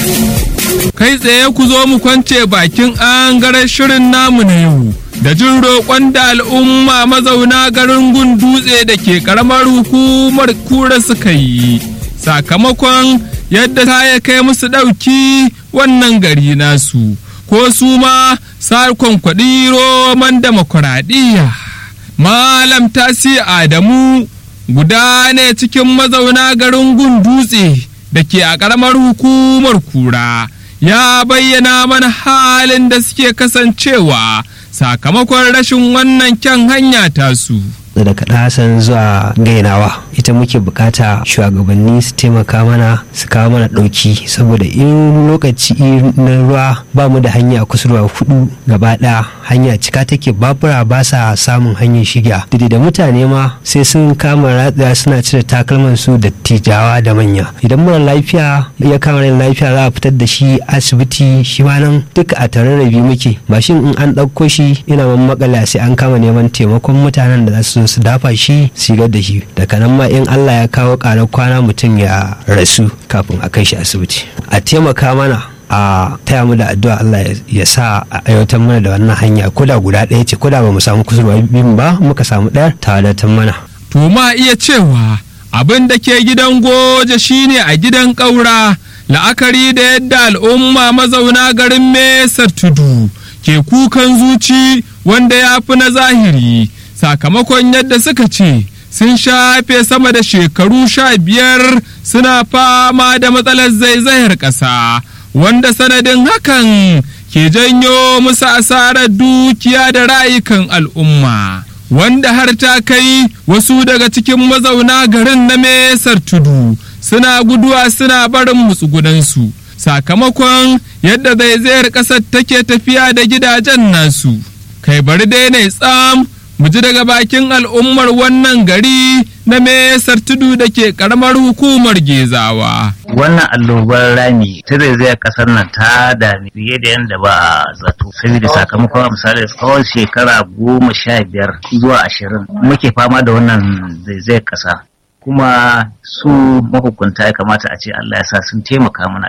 kai tsaye ku zo mu kwance bakin angaren shirin namu na yau da jin roƙon da al'umma mazauna garin gundutse da ke ƙaramar hukumar kura suka yi sakamakon yadda ta ya kai musu ɗauki wannan gari nasu ko su ma sakon kwaɗi roman demokuraɗiyya malam tasi adamu guda ne cikin mazauna garin gundutse da ke a ƙaramar hukumar kura ya bayyana mana halin da suke kasancewa sakamakon rashin wannan kyan hanya tasu. daga ɗasan zuwa gainawa ita muke bukata shugabanni su taimaka mana su kawo mana ɗauki saboda in lokaci na ruwa ba mu da hanya a kusurwa hudu gaba ɗaya hanya cika take babura ba sa samun hanyar shiga didi da mutane ma sai sun kama ratsa suna cire takalman su da tijawa da manya idan mara lafiya ya kama rai lafiya za a fitar da shi asibiti shi ma nan duka a tararrabi muke mashin in an ɗauko shi ina makala sai an kama neman taimakon mutanen da za su su dafa shi sigar da shi daga nan ma in Allah ya kawo ƙarar kwana mutum ya rasu kafin a kai shi asibiti a taimaka mana a taya mu da addu'a Allah ya sa a aiwatar mana da wannan hanya koda guda ɗaya ce koda ba mu samu kusurwa biyun ba muka samu ɗaya ta wadatar mana. To ma iya cewa abin da ke gidan goje shine a gidan ƙaura la'akari da yadda al'umma mazauna garin mesar tudu ke kukan zuci wanda ya fi na zahiri sakamakon yadda suka ce sun shafe sama da shekaru sha biyar suna fama da matsalar zaizayar ƙasa wanda sanadin hakan ke janyo musu asarar dukiya da rayukan al'umma wanda har ta kai wasu daga cikin mazauna garin na mesar tudu suna guduwa suna barin mutsugunansu sakamakon yadda zaizayar ƙasar take tafiya da gidajen nasu kai bari dai ne tsam mu ji daga bakin al'ummar wannan gari na mesar tudu da ke karamar hukumar gezawa. Wannan allobar rami ta zaizayar kasar nan ta dami fiye da yadda ba a zato. Saboda sakamakon misali tsawon shekara goma sha biyar zuwa ashirin muke fama da wannan zaizayar kasa. kuma su mahukunta ya kamata a ce Allah ya sa sun taimaka mana